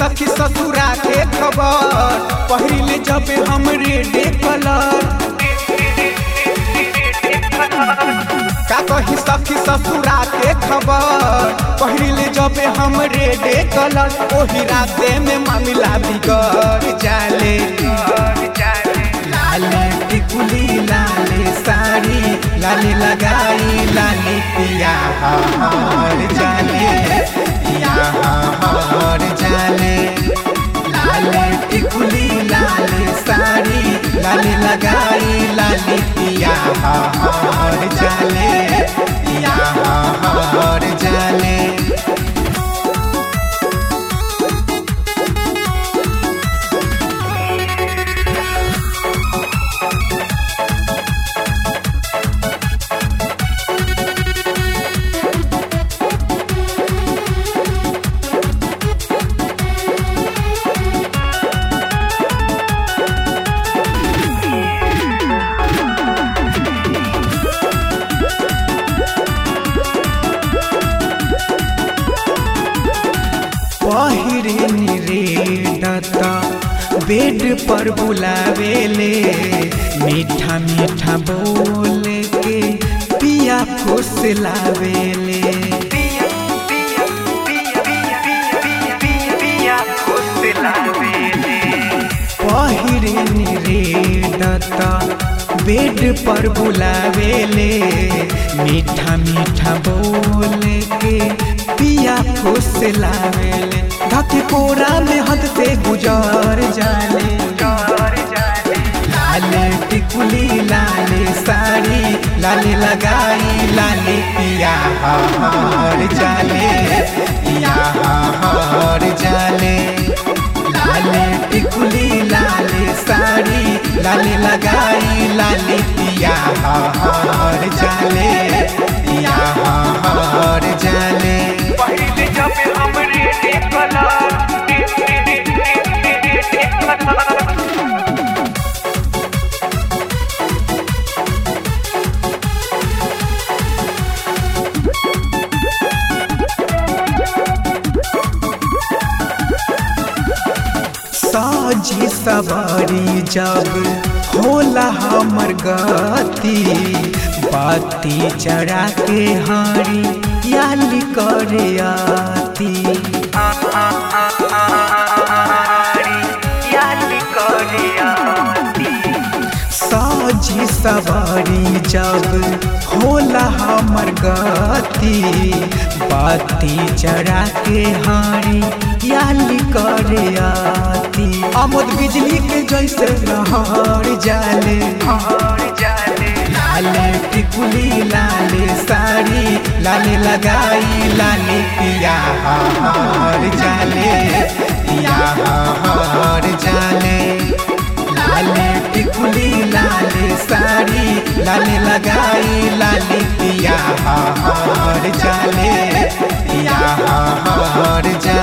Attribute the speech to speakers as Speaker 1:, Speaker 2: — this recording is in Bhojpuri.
Speaker 1: सखी ससुरा के खबर पहले जब हमरे डे कलर का कही सखी ससुरा के खबर पहले जब हमरे डे कलर ओही राते में मामला बिगड़ जाले लाले टिकुली लाले साड़ी लाले लगाई लाले पिया हर जाले पिया हर जाले लाले टिकुली लाले साड़ी लाले लगाई लाले पिया हर जाले पिया हर जाले पहिरे रे दत्ता बेड पर बुलावेले मीठा मीठा बोल के पिया खुश लावेले पहिरे रे दत्ता बेड पर बुलावेले मीठा मीठा बोल के पिया खुश लावेले धके कोरा में हद से गुजार जाले लाले टिकुली लाले साड़ी लाले लगाई लाले पिया हर जाले पिया हर जाले लाले टिकुली लाले साड़ी लाले लगाई लाले पिया हर जाले पिया हर जाले
Speaker 2: पहले जब हमरे देखला
Speaker 1: साजी सवारी जब होला हमर गति बाती चढ़ा के हारी याली करे आती
Speaker 2: याद करियाती
Speaker 1: साजी सवारी जब होला हमर गति बाती चढ़ा के हारी याली करे आती अमोद बिजली के जैसे लहर जाले
Speaker 2: और जाने
Speaker 1: लाले टिकुली लाले साड़ी लाले लगाई लाले पिया हर जाले पिया हर जाले लाले टिकुली लाले साड़ी लाले लगाई लाले पिया हर जाले पिया हर जाले